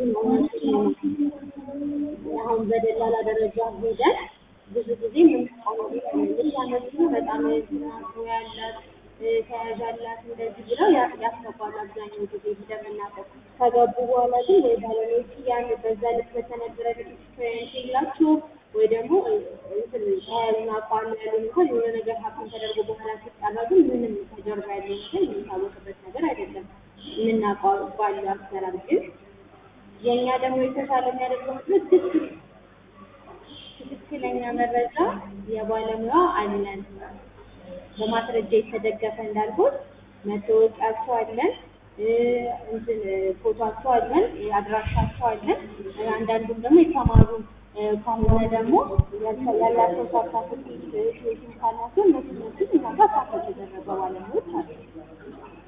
አሁን በደላላ ደረጃ ሄደን ብዙ ጊዜ የምንቃወም ልታነሱ በጣም ዝናቡ ያላት ተያዥ አላት እንደዚህ ብለው ያ- ያስገባሉ። አብዛኛው ጊዜ እንደምናውቀው ከገቡ በኋላ ግን ወይ ባለቤቱ ያን በዛ ልክ በተነገረ ልክ ኤክስፔሪንስ የላቸው ወይ ደግሞ እንትን ተያያዥ አቋም ያሉ እንኳን የሆነ ነገር ሀብን ተደርጎ በኋላ ሲጣራ ግን ምንም ከጀርባ ያለው ነገር የሚታወቅበት ነገር አይደለም። የምናውቀው ባለው አሰራር ግን የእኛ ደግሞ የተሻለ የሚያደርገው ምክንያት ትክክል ትክክለኛ መረጃ የባለሙያ አለን በማስረጃ የተደገፈ እንዳልኩት መታወቂያቸው አለን እ እንትን ፎቶቸው አለን አድራሻቸው አለን እ አንዳንዱም ደግሞ የተማሩ እ ከሆነ ደግሞ ያልተ- ያላቸው ሰርተፍኬት ቴሲስ ካላቸው እነሱ እነሱን እኛ ጋር ፓኬጅ የተደረገ ባለሙያዎች አሉ።